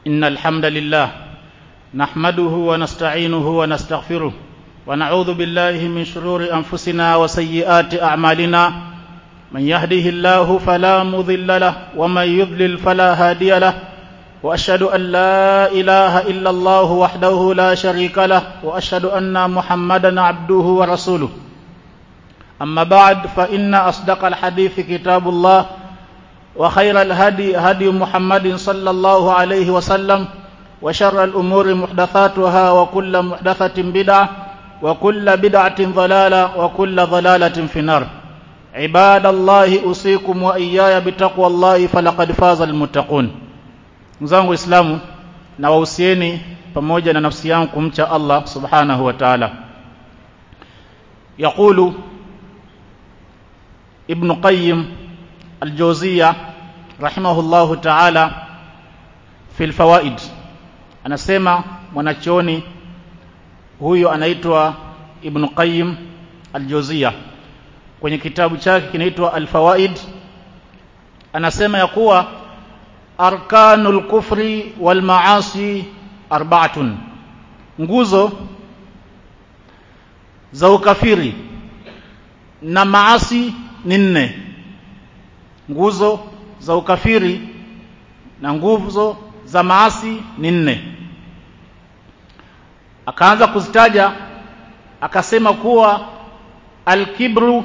إن الحمد لله نحمده ونستعينه ونستغفره ونعوذ بالله من شرور أنفسنا وسيئات أعمالنا من يهده الله فلا مضل له ومن يضلل فلا هادي له وأشهد أن لا إله إلا الله وحده لا شريك له وأشهد أن محمدا عبده ورسوله أما بعد فإن أصدق الحديث كتاب الله وخير الهدي هدي محمد صلى الله عليه وسلم وشر الأمور محدثاتها وكل محدثة بدعة وكل بدعة ضلالة وكل ضلالة في النار عباد الله أوصيكم وإياي بتقوى الله فلقد فاز المتقون mzangu waislamu na wahusieni pamoja na nafsi yangu kumcha Allah subhanahu wa ta'ala yaqulu ibn qayyim al-jawziyya rahimahullahu ta'ala fi al-fawaid anasema mwanachuoni huyo anaitwa ibn qayyim al-jawziyya kwenye kitabu chake kinaitwa al-fawaid anasema ya kuwa arkanul kufri wal maasi arba'atun nguzo za ukafiri na maasi ni nne nguzo za ukafiri na nguzo za maasi ni nne akaanza kuzitaja akasema kuwa alkibru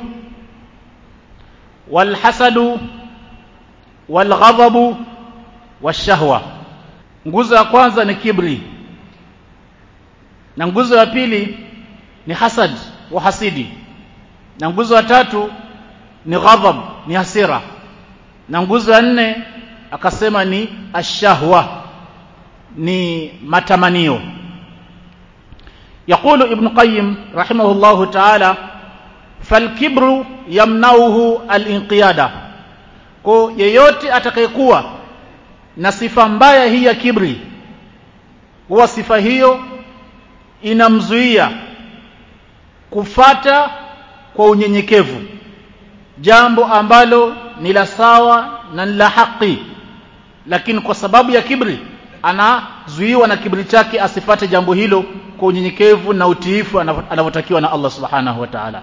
walhasadu walghadabu washahwa nguzo ya kwanza ni kibri na nguzo ya pili ni hasad wa hasidi na nguzo ya tatu ni ghadhab ni hasira na nguzo ya nne akasema ni ashahwa ni matamanio يقول ابن قيم رحمه الله تعالى فالكبر يمنعه الانقياد kwa yeyote atakayekuwa na sifa mbaya hii ya kibri huwa sifa hiyo inamzuia kufata kwa unyenyekevu jambo ambalo ni la sawa na ni la haki lakini kwa sababu ya kibri anazuiwa na kibri chake asifate jambo hilo kwa unyenyekevu na utiifu anavyotakiwa na Allah subhanahu wa ta'ala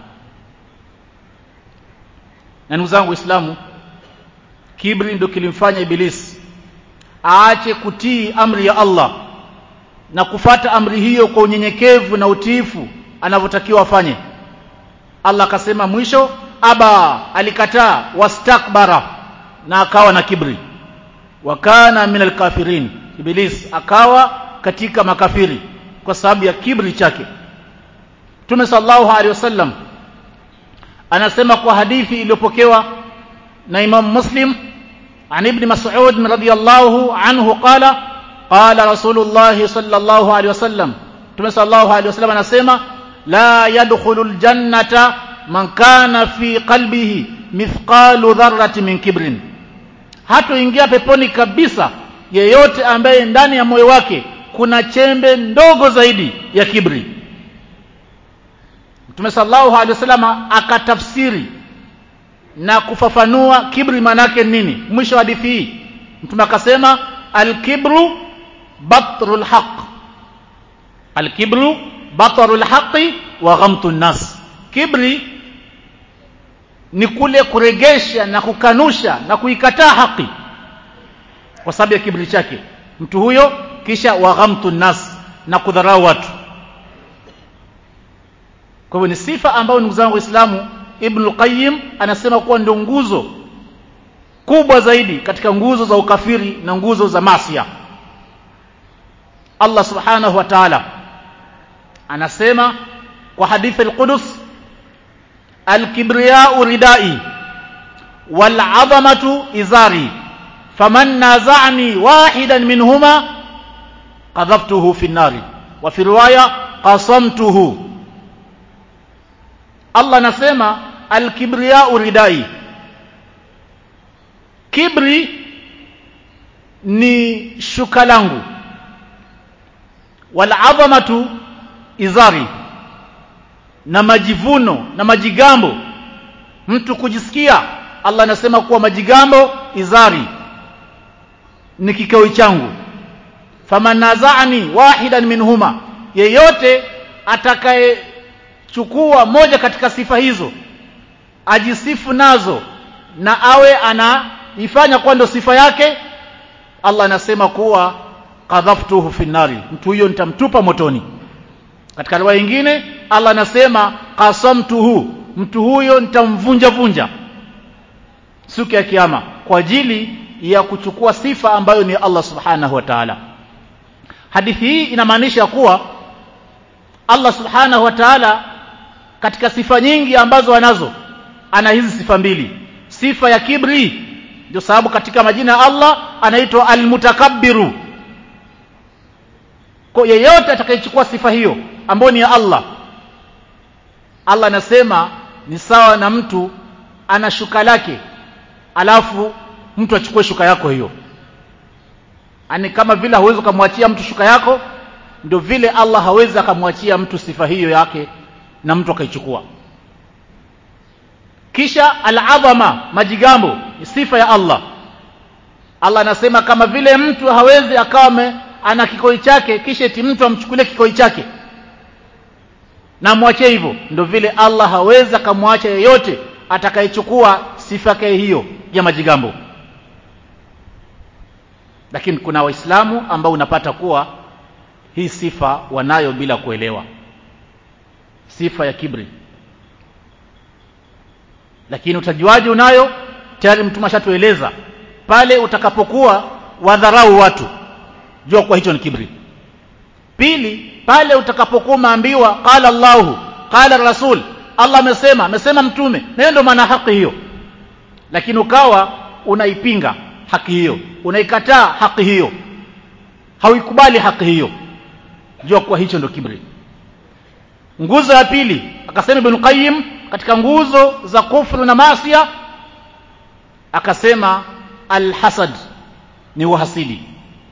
na ndugu zangu waislamu kibri ndio kilimfanya ibilisi aache kutii amri ya Allah na kufata amri hiyo kwa unyenyekevu na utiifu anavyotakiwa afanye Allah akasema mwisho aba alikataa wastakbara na akawa na kibri wakana min alkafirin iblis akawa katika makafiri kwa sababu ya kibri chake Mtume sallallahu alaihi wasallam anasema kwa hadithi iliyopokewa na Imam Muslim عن ابن مسعود رضي الله عنه قال قال رسول الله صلى الله عليه وسلم تم صلى الله عليه وسلم anasema لا يدخل الجنة من كان في قلبه مثقال ذرة من كبر hatoingia peponi kabisa yeyote ambaye ndani ya moyo wake kuna chembe ndogo zaidi ya kibri Mtume sallallahu alaihi wasallam akatafsiri na kufafanua kibri manake nini mwisho wa hadithi hii mtume akasema alkibru batrul haq alkibru batrul haqi wa ghamtu nas kibri ni kule kuregesha na kukanusha na kuikataa haki kwa sababu ya kibri chake mtu huyo kisha wa ghamtu nas na kudharau watu kwa hivyo ni sifa ambayo ndugu zangu waislamu Ibn Qayyim anasema kuwa ndio nguzo kubwa zaidi katika nguzo za ukafiri na nguzo za masia Allah subhanahu wa ta'ala anasema kwa hadithi al-Qudus al-kibriya'u ridai wal 'azamatu izari faman naza'ani wahidan minhuma qadhabtuhu fi an-nari wa fi riwaya qasamtuhu Allah anasema al-kibriya uridai kibri ni shuka langu wal azamatu izari na majivuno na majigambo mtu kujisikia Allah anasema kuwa majigambo izari ni kikao changu faman naza'ani wahidan minhuma yeyote atakayechukua moja katika sifa hizo ajisifu nazo na awe anaifanya kuwa ndo sifa yake Allah anasema kuwa qadhaftuhu fi nari mtu huyo nitamtupa motoni katika riwaya nyingine Allah anasema qasamtuhu mtu huyo nitamvunja vunja siku ya kiyama kwa ajili ya kuchukua sifa ambayo ni Allah subhanahu wa ta'ala hadithi hii inamaanisha kuwa Allah subhanahu wa ta'ala katika sifa nyingi ambazo anazo ana hizi sifa mbili sifa ya kibri ndio sababu katika majina ya Allah anaitwa almutakabbiru kwa yeyote atakayechukua sifa hiyo ambayo ni ya Allah Allah anasema ni sawa na mtu ana shuka lake alafu mtu achukue shuka yako hiyo ani kama vile hawezi kumwachia mtu shuka yako ndio vile Allah hawezi akamwachia mtu sifa hiyo yake na mtu akaichukua kisha al-adhama majigambo ni sifa ya Allah Allah anasema kama vile mtu hawezi akawa ana kikoi chake kisha eti mtu amchukulie kikoi chake na mwachie hivyo ndio vile Allah hawezi akamwacha yeyote atakayechukua sifa yake hiyo ya majigambo lakini kuna waislamu ambao unapata kuwa hii sifa wanayo bila kuelewa sifa ya kibri lakini utajuaje unayo tayari mtume ashatueleza pale utakapokuwa wadharau watu jua kwa hicho ni kibri pili pale utakapokuwa umeambiwa qala Allahu qala rasul Allah amesema amesema mtume na ndio maana haki hiyo lakini ukawa unaipinga haki hiyo unaikataa haki hiyo hauikubali haki hiyo jua kwa hicho ndio kibri nguzo ya pili akasema ibn qayyim katika nguzo za kufru na maasiya akasema alhasad ni uhasidi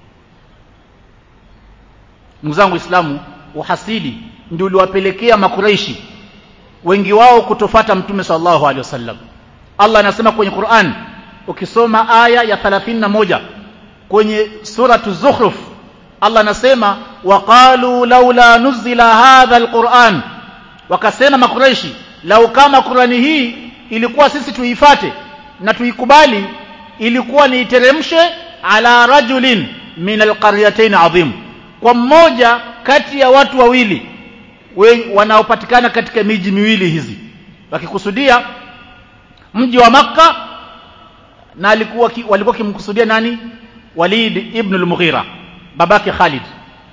ndugu zangu waislamu uhasidi ndio uliwapelekea makuraishi wengi wao kutofata mtume sallallahu alaihi wasallam Allah anasema kwenye Qur'an ukisoma aya ya 31 kwenye suratu zukhruf Allah anasema waqalu laula nuzila hadha alquran wakasema makuraishi lau kama Qurani hii ilikuwa sisi tuifate na tuikubali ilikuwa ni iteremshe ala rajulin min alqaryatayn adhim kwa mmoja kati ya watu wawili wanaopatikana katika miji miwili hizi wakikusudia mji wa maka na alikuwa ki, walikuwa kimkusudia nani Walid ibn al-Mughira babake Khalid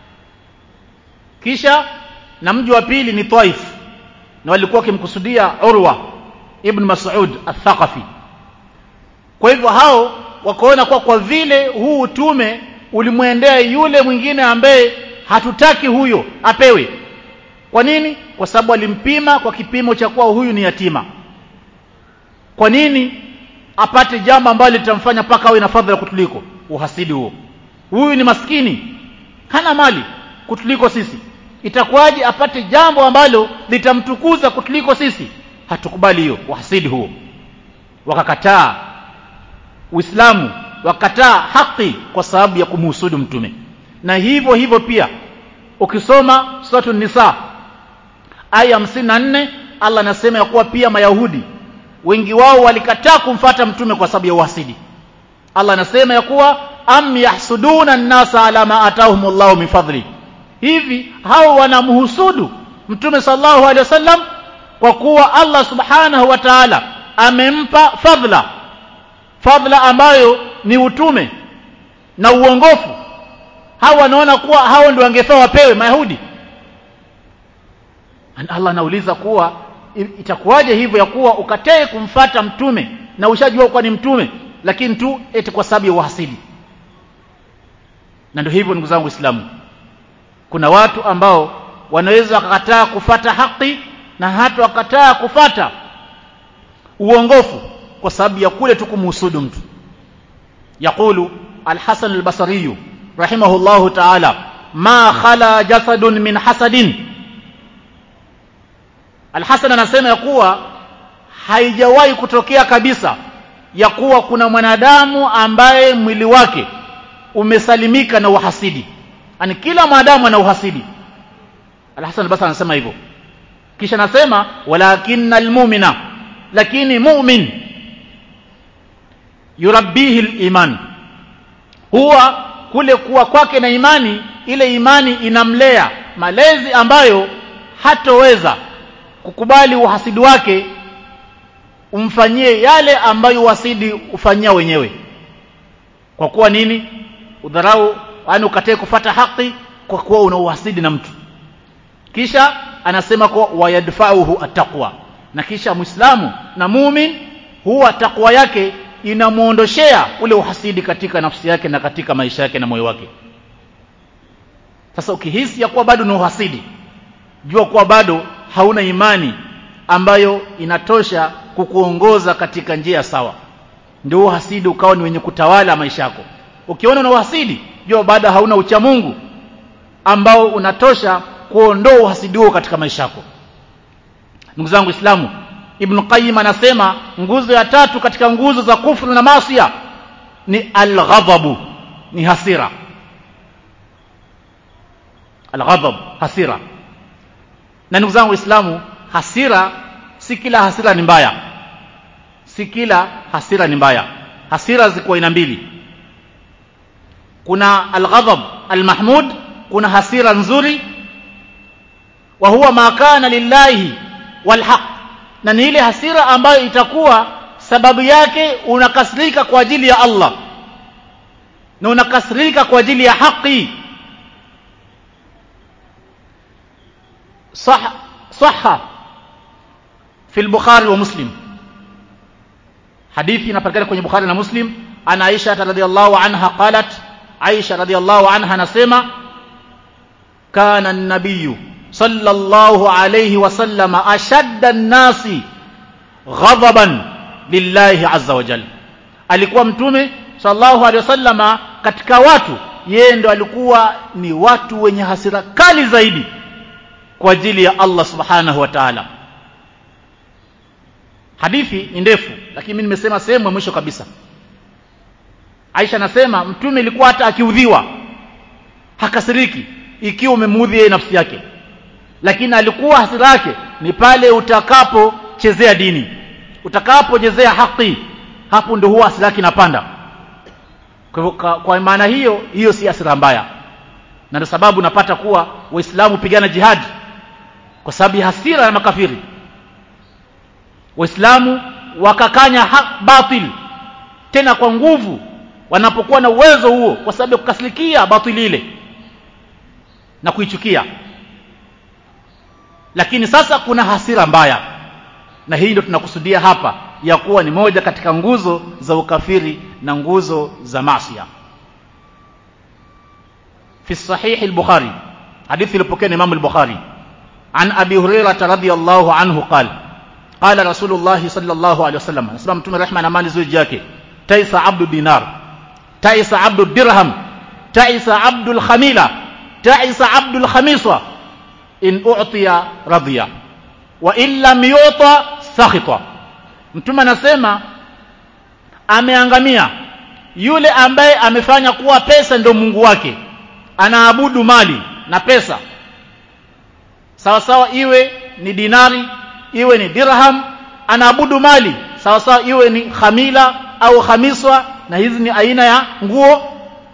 kisha na mji wa pili ni Taif na walikuwa kimkusudia Urwa ibn Mas'ud al-Thaqafi kwa hivyo hao wakaona kwa kwa vile huu utume ulimwendea yule mwingine ambaye hatutaki huyo apewe kwa nini kwa sababu alimpima kwa kipimo cha kuwa huyu ni yatima kwa nini apate jambo ambalo litamfanya paka awe na fadhila kutuliko uhasidi huo huyu ni maskini hana mali kutuliko sisi itakuwaje apate jambo ambalo litamtukuza kutuliko sisi hatukubali hiyo uhasidi huo wakakataa uislamu wakataa haki kwa sababu ya kumhusudu mtume na hivyo hivyo pia ukisoma suratu nisa aya 54 Allah anasema ya kuwa pia mayahudi wengi wao walikataa kumfata mtume kwa sababu ya uhasidi Allah anasema ya kuwa am yahsuduna an-nasa ala ma atahumullahu min fadli hivi hao wanamhusudu mtume sallallahu alaihi wasallam kwa kuwa Allah subhanahu wa ta'ala amempa fadhila fadhila ambayo ni utume na uongofu hao wanaona kuwa hao ndio wangefaa wapewe mayahudi Allah anauliza kuwa itakuwaje hivyo ya kuwa ukatae kumfata mtume na ushajua kuwa ni mtume lakini tu eti kwa sababu ya uhasidi na ndio hivyo ndugu zangu waislamu kuna watu ambao wanaweza wakakataa kufata haki na hata wakataa kufata uongofu kwa sababu ya kule tu kumhusudu mtu yaqulu al-Hasan al-Basri rahimahullahu ta'ala ma khala jasadun min hasadin Al-Hasan anasema ya kuwa haijawahi kutokea kabisa ya kuwa kuna mwanadamu ambaye mwili wake umesalimika na uhasidi ani kila mwanadamu ana uhasidi Al-Hasan al-Basri anasema hivyo kisha anasema walakinnal mu'mina lakini mu'min yurabbihi al-iman huwa kule kuwa kwake na imani ile imani inamlea malezi ambayo hatoweza kukubali uhasidi wake umfanyie yale ambayo uhasidi ufanyia wenyewe kwa kuwa nini udharau yani ukatae kufata haki kwa kuwa una uhasidi na mtu kisha anasema kwa wayadfa'uhu attaqwa na kisha muislamu na mumin huwa takwa yake inamuondoshea ule uhasidi katika nafsi yake na katika maisha yake na moyo wake sasa ukihisi ya kuwa bado ni uhasidi jua kuwa bado hauna imani ambayo inatosha kukuongoza katika njia sawa ndio uhasidi ukawa ni wenye kutawala maisha yako ukiona una uhasidi jua bado hauna ucha Mungu ambao unatosha kuondoa uhasidi huo katika maisha yako ndugu zangu Islamu Ibn Qayyim anasema nguzo ya tatu katika nguzo za kufru na maasiya ni al-ghadabu ni hasira al-ghadab hasira na ndugu zangu Waislamu hasira si kila hasira ni mbaya si kila hasira ni mbaya hasira ziko aina mbili kuna al-ghadab al-mahmud kuna hasira nzuri wa huwa ma kana lillahi walhaq na ni ile hasira ambayo itakuwa sababu yake unakasirika kwa ajili ya Allah na unakasirika kwa ajili ya haki صح صح في البخاري ومسلم حديث inapatikana kwenye Bukhari na Muslim ana Aisha radhiyallahu anha qalat Aisha radhiyallahu anha anasema kana an-nabiy sallallahu alayhi wasallam ashadda an-nasi ghadaban lillahi azza wa jalla alikuwa mtume sallallahu alayhi wasallama katika watu yeye ndo alikuwa ni watu wenye hasira kali zaidi kwa ajili ya Allah subhanahu wa ta'ala hadithi ni ndefu lakini mimi nimesema sehemu ya mwisho kabisa Aisha anasema mtume ilikuwa hata akiudhiwa hakasiriki ikiwa umemuudhi yeye nafsi yake lakini alikuwa hasira yake ni pale utakapochezea dini utakapochezea haki hapo ndio huwa hasira yake inapanda kwa, kwa, kwa maana hiyo hiyo si hasira mbaya na ndio sababu napata kuwa waislamu pigana jihadi kwa sababu ya hasira ya makafiri waislamu wakakanya batil tena kwa nguvu wanapokuwa na uwezo huo kwa sababu ya kukasirikia batili ile na kuichukia lakini sasa kuna hasira mbaya na hii ndio tunakusudia hapa ya kuwa ni moja katika nguzo za ukafiri na nguzo za masia في الصحيح البخاري حديث البكين امام البخاري عن ابي هريره رضي الله عنه قال قال رسول الله صلى الله عليه وسلم اسمع متوم رحمه na amani zuri yake taisa abdu dinar taisa abdu dirham taisa abdu alkhamila taisa abdu alkhamiswa in u'tiya radiya wa in lam yu'ta sakhita mtume anasema ameangamia yule ambaye amefanya kuwa pesa ndio Mungu wake anaabudu mali na pesa sawa sawa iwe ni dinari iwe ni dirham anaabudu mali sawa sawa iwe ni khamila au khamiswa na hizi ni aina ya nguo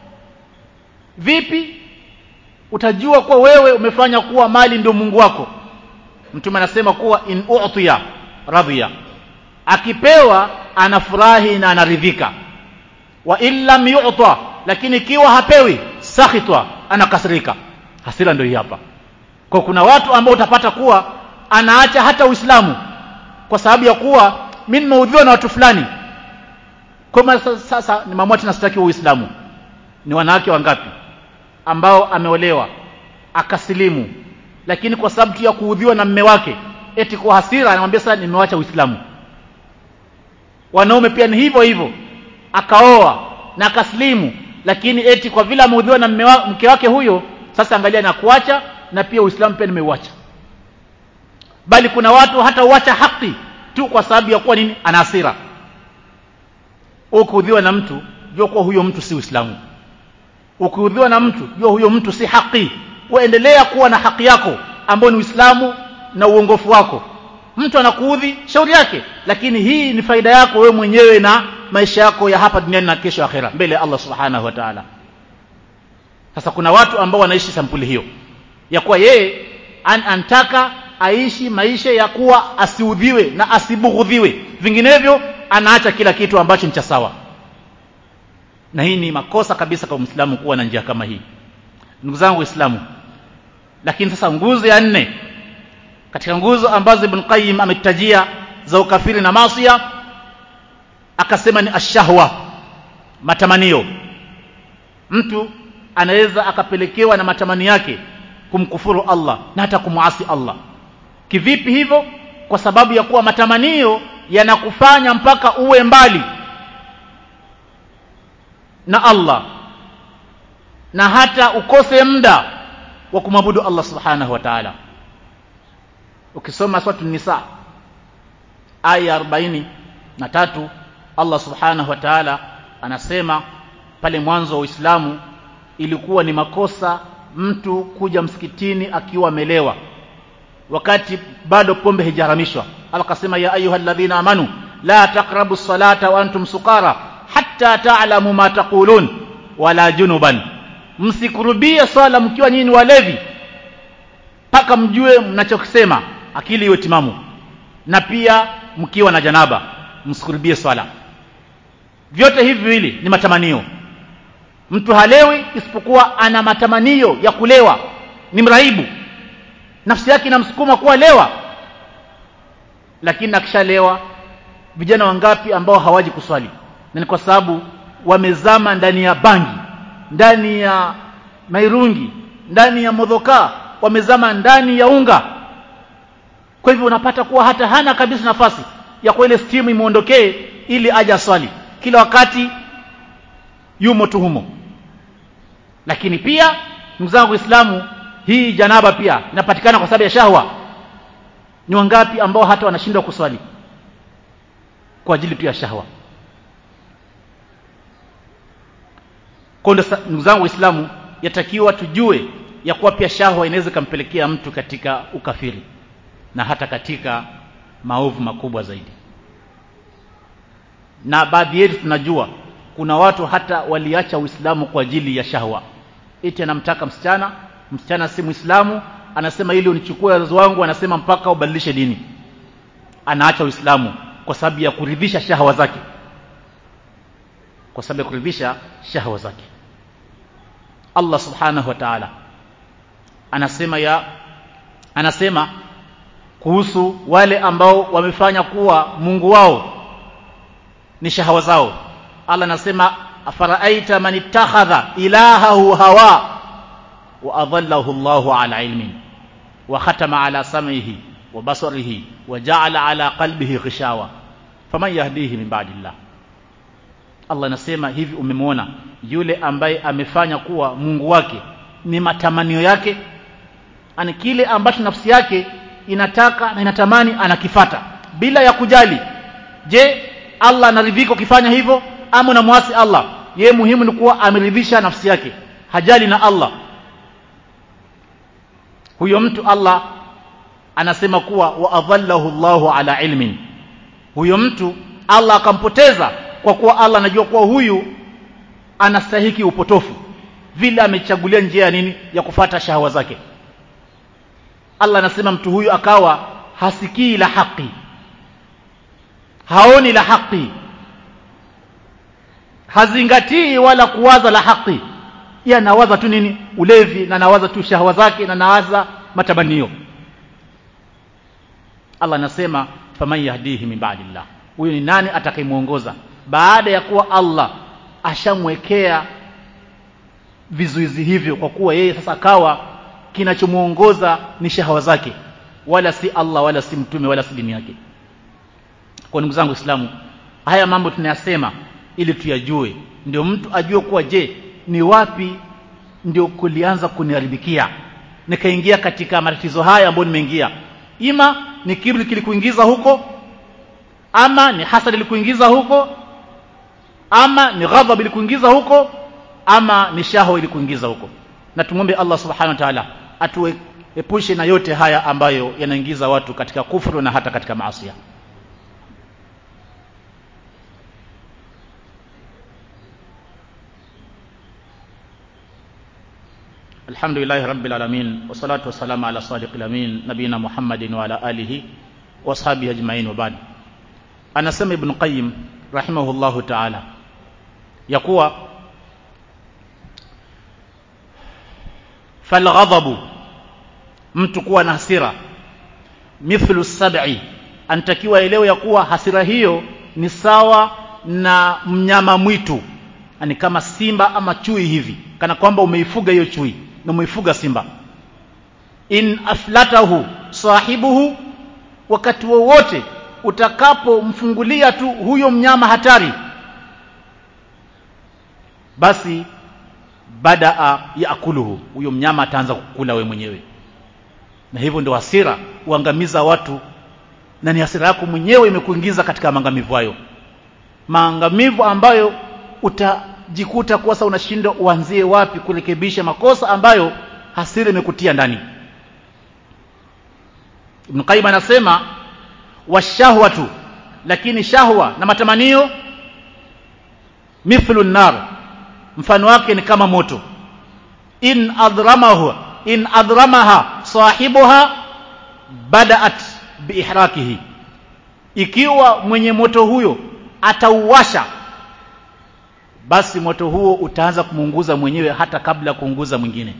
vipi utajua kuwa wewe umefanya kuwa mali ndio Mungu wako mtume anasema kuwa in u'tiya radhiya akipewa anafurahi na anaridhika wa illam yu'ta lakini ikiwa hapewi sakhitwa anakasirika hasira ndio hii hapa kwa kuna watu ambao utapata kuwa anaacha hata Uislamu kwa sababu ya kuwa mimi nimeudhiwa na watu fulani kwa sasa ni mamua tena sitaki Uislamu ni wanawake wangapi ambao ameolewa akasilimu lakini kwa sababu tu ya kuudhiwa na mme wake eti kwa hasira anamwambia sasa nimewacha Uislamu wanaume pia ni hivyo hivyo akaoa na akasilimu lakini eti kwa vile ameudhiwa na mke wake huyo sasa angalia na kuacha na pia Uislamu pia nimeuacha bali kuna watu hata uacha haki tu kwa sababu ya kuwa nini ana hasira ukuudhiwa na mtu jua kuwa huyo mtu si Uislamu ukiudhiwa na mtu jua huyo mtu si haki uendelea kuwa na haki yako ambayo ni Uislamu na uongofu wako mtu anakuudhi shauri yake lakini hii ni faida yako wewe mwenyewe na maisha yako ya hapa duniani na kesho akhera mbele ya Allah subhanahu wa ta'ala sasa kuna watu ambao wanaishi sampuli hiyo ya kuwa yeye an antaka aishi maisha ya kuwa asiudhiwe na asibughudhiwe vinginevyo anaacha kila kitu ambacho ni cha sawa na hii ni makosa kabisa kwa Muislamu kuwa na njia kama hii ndugu zangu waislamu lakini sasa nguzo ya nne katika nguzo ambazo Ibn Qayyim ametajia za ukafiri na maasiya akasema ni ashahwa matamanio mtu anaweza akapelekewa na matamani yake kumkufuru Allah na hata kumuasi Allah kivipi hivyo kwa sababu ya kuwa matamanio yanakufanya mpaka uwe mbali na Allah na hata ukose muda wa kumwabudu Allah subhanahu wa ta'ala ukisoma sura nisa aya 40 na tatu Allah subhanahu wa ta'ala anasema pale mwanzo wa Uislamu ilikuwa ni makosa mtu kuja msikitini akiwa amelewa wakati bado pombe haijaharamishwa Allah akasema ya ayyuhalladhina amanu la taqrabu salata wa antum sukara hatta ta'lamu ma taqulun wala junuban msikurubie swala mkiwa nyinyi walevi mpaka mjue mnachokisema akili iwe timamu na pia mkiwa na janaba msikurubie swala vyote hivi viwili ni matamanio mtu halewi isipokuwa ana matamanio ya kulewa ni mraibu nafsi yake inamsukuma kuwa lewa lakini akishalewa vijana wangapi ambao hawaji kuswali na ni kwa sababu wamezama ndani ya bangi ndani ya mairungi ndani ya modhoka wamezama ndani ya unga kwa hivyo unapata kuwa hata hana kabisa nafasi ya kwa ile stimu imuondokee ili aje swali kila wakati yumo tu humo lakini pia ndugu zangu waislamu hii janaba pia inapatikana kwa sababu ya shahwa ni wangapi ambao hata wanashindwa kuswali kwa ajili tu ya shahwa kwa ndugu zangu waislamu yatakiwa tujue ya kuwa pia shahwa inaweza ikampelekea mtu katika ukafiri na hata katika maovu makubwa zaidi na baadhi yetu tunajua kuna watu hata waliacha uislamu kwa ajili ya shahwa eti anamtaka msichana msichana si muislamu anasema ili unichukue wazazi wangu anasema mpaka ubadilishe dini anaacha uislamu kwa sababu ya kuridhisha shahwa zake kwa sababu ya kuridhisha shahwa zake Allah subhanahu wa ta'ala anasema ya anasema kuhusu wale ambao wamefanya kuwa Mungu wao ni shahawa zao Allah anasema afaraaita man ittakhadha ilahahu hawa wa adallahu Allahu ala ilmin wa khatama ala sam'ihi wa basarihi wa ja'ala ala qalbihi ghishawa faman yahdihi min ba'dillah Allah anasema hivi umemwona yule ambaye amefanya kuwa Mungu wake ni matamanio yake ani kile ambacho nafsi yake inataka na inatamani anakifata bila ya kujali je Allah anaridhika ukifanya hivyo ama unamwasi Allah ye muhimu ni kuwa ameridhisha nafsi yake hajali na Allah huyo mtu Allah anasema kuwa wa adhallahu Allahu ala ilmin huyo mtu Allah akampoteza kwa kuwa Allah anajua kuwa huyu anastahiki upotofu vile amechagulia njia ya nini ya kufata shahawa zake Allah anasema mtu huyu akawa hasikii la haki haoni la haki hazingatii wala kuwaza la haki yeye anawaza tu nini ulevi na anawaza tu shahawa zake na anawaza matamanio Allah anasema faman yahdihi min ba'dillah huyu ni nani atakayemuongoza baada ya kuwa Allah ashamwekea vizuizi hivyo kwa kuwa yeye sasa akawa kinachomuongoza ni shahawa zake wala si Allah wala si mtume wala si dini yake kwa ndugu zangu Waislamu haya mambo tunayasema ili tuyajue ndio mtu ajue kuwa je ni wapi ndio kulianza kuniharibikia nikaingia katika matatizo haya ambayo nimeingia ima ni kibri kilikuingiza huko ama ni hasad ilikuingiza huko ama ni ghadhab ilikuingiza huko ama ni shahwa ili kuingiza huko na tumwombe Allah subhanahu wa ta'ala atuepushe na yote haya ambayo yanaingiza watu katika kufuru na hata katika maasi الحمد لله رب العالمين والصلاة والسلام على صادق الأمين نبينا محمد وعلى آله وأصحابه أجمعين وبعد أنا سمع ابن قيم رحمه الله تعالى يقوى فالغضب mtu kuwa na hasira mithlu sab'i anatakiwa elewe ya kuwa hasira hiyo ni sawa na mnyama mwitu ni kama simba ama chui hivi kana kwamba umeifuga hiyo chui na umeifuga simba in aflatahu sahibuhu wakati wowote utakapomfungulia tu huyo mnyama hatari basi badaa yaakuluhu huyo mnyama ataanza kukula we mwenyewe na hivyo ndio hasira uangamiza watu na ni hasira yako mwenyewe imekuingiza katika maangamivu hayo maangamivu ambayo utajikuta kuwa sasa unashindwa uanzie wapi kurekebisha makosa ambayo hasira imekutia ndani Ibn Qayyim anasema washahwatu lakini shahwa na matamanio mithlu nar mfano wake ni kama moto in adramahu in adramaha sahibuha badaat biihrakihi ikiwa mwenye moto huyo atauwasha basi moto huo utaanza kumuunguza mwenyewe hata kabla ya kuunguza mwingine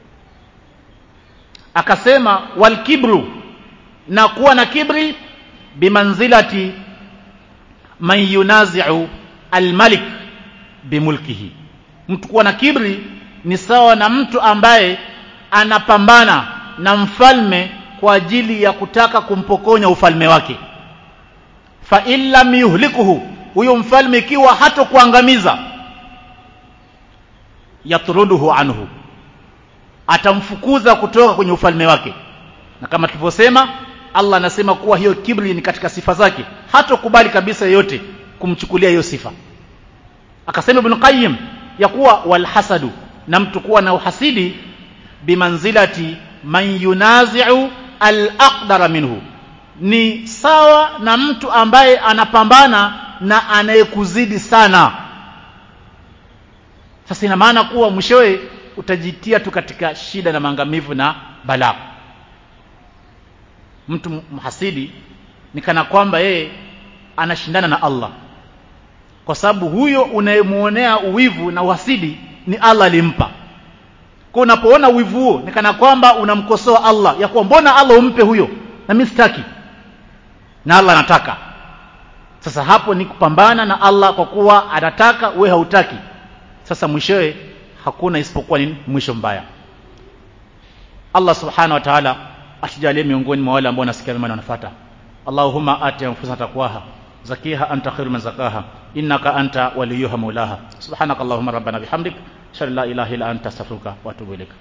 akasema walkibru na kuwa na kibri bimanzilati man yunazi'u almalik bimulkihi mtu kuwa na kibri ni sawa na mtu ambaye anapambana na mfalme kwa ajili ya kutaka kumpokonya ufalme wake fa illam yuhlikuhu huyo mfalme ikiwa hato kuangamiza yatruduhu anhu atamfukuza kutoka kwenye ufalme wake na kama tulivyosema Allah anasema kuwa hiyo kibri ni katika sifa zake hatokubali kabisa yeyote kumchukulia hiyo sifa akasema ibn qayyim ya kuwa walhasadu na mtu kuwa na uhasidi bimanzilati man yunazi'u al-aqdara minhu ni sawa na mtu ambaye anapambana na anayekuzidi sana sasa ina maana kuwa mwishowe utajitia tu katika shida na maangamivu na balaa mtu mhasidi ni kana kwamba yeye anashindana na Allah kwa sababu huyo unayemuonea uwivu na uhasidi ni Allah alimpa kwa unapoona uwivu huo ni kana kwamba unamkosoa Allah ya kuwa mbona Allah umpe huyo na mimi sitaki na Allah anataka sasa hapo ni kupambana na Allah kwa kuwa anataka we hautaki sasa mwishowe hakuna isipokuwa ni mwisho mbaya Allah subhanahu wa ta'ala atujalie miongoni mwa wale ambao nasikia mema na wanafuata Allahumma ati anfusana taqwaha zakiha anta khairu man zakaha innaka anta waliyuha maulaha subhanakallahumma rabbana bihamdik shalla ilaha illa anta astaghfiruka wa atubu ilaik